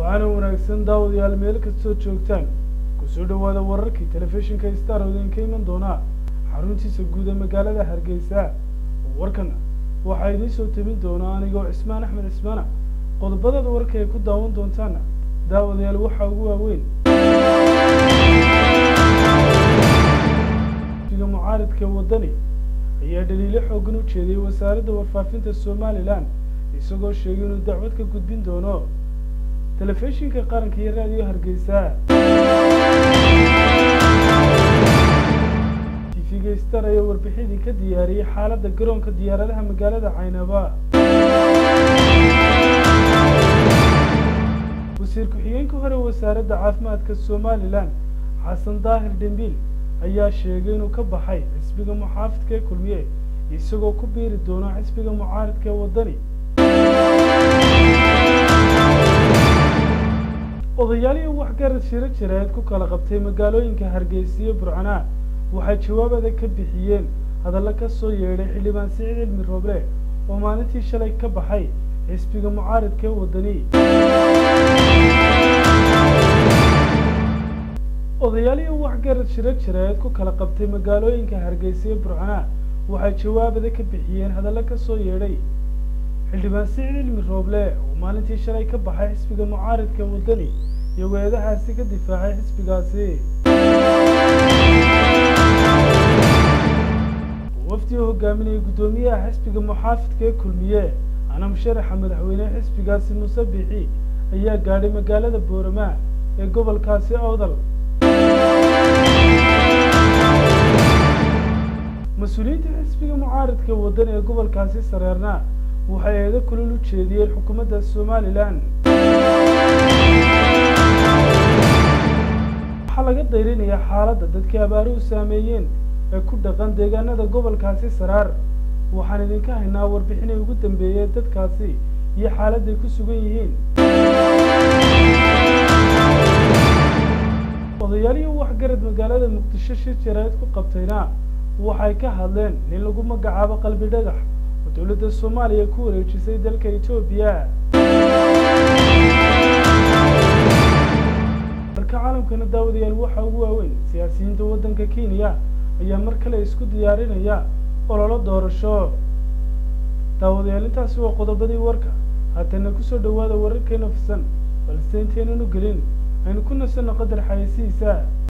waxaana wanaagsan daawadayaal meel kastoo joogtaan kusoo dhowaada wararkii telefishinka star oo idinka iman doonaa xaruntiisa guud ee magaalada hargeysa warkan waxaa idiin soo tabin doonaa anigoo cismaan axmed cismaana qodobadada warka ay ku daawan doontaana daawadayaal waxaa ugu waaweyn iga mucaaridka waddani ayaa dhaliilo xoogan u jeediyey wasaaradda warfaafinta somalilan isagoo sheegay inuu dacwad ka gudbin doono telefishinka qaranka iyo raadiyo hargeysa tv-ga star ayaa warbixidii ka diyaariyey xaaladda garoonka diyaaradaha magaalada caynaba wasiir ku-xigeenka hore wasaaradda caafimaadka somalilan xasan daahir dhembiil ayaa sheegay inuu ka baxay xisbiga muxaafidka ee kulmiye isagoo ku biiri doono xisbiga mucaaridka ee waddani odayaalihii waxgarad shiro jireed ku kala qabtay magaalooyinka hargeysa iyo burcanaa waxay jawaab adag ka bixiyeen hadallo ka soo yeedhay xildhibaan siciid cilmi rooble oo maalintii shalay ka baxay xisbiga mucaaridka ee waddani odayaalihii waxgarad shiro jireed ku kala qabtay magaalooyinka hargeysa iyo burcanaa waxay jawaab adag ka bixiyeen hadallo ka soo yeedhay xildhibaan siciid cilmi rooble oo maalintii shalay ka baxay xisbiga mucaaridka waddani iyo weedahaasi ka difaacay xisbigaasi wafdi oo hogaaminayay guddoomiyaha xisbiga muxaafidka ee kulmiye anam sharaxa madaxweyne xisbigaasi muuse bixi ayaa gaadhay magaalada boorama ee gobolkaasi awdal mas-uuliyiinta xisbiga mucaaridka waddani ee gobolkaasi sareerna waxay eedo kulul u jeediyeen xukuumadda somalilan waxaa laga dayrinayaa xaaladda dadkii abaaruhu saameeyeen ee ku dhaqan deegaanada gobolkaasi saraar waxaan idinka haynaa warbixinay ugu dambeeyey dadkaasi iyo xaaladday ku sugan yihiin odayaalihii waxgarad magaalada muqdisho shir jareed ku qabtayna waxay ka hadleen nin lagu magacaabo qalbi dhagax oo dowladda soomaaliya ku wareejisay dalka etoobiya dalka caalamkana daawadayaal waxaa ugu waaweyn siyaasiyiinta waddanka kenya ayaa mar kale isku diyaarinaya ololo doorasho daawadayaal intaasi waa qodobadii warka haatana kusoo dhowaada wararkeena fisan balse inteynanu gelin aynu ku nasanno qadar xayeysihiisa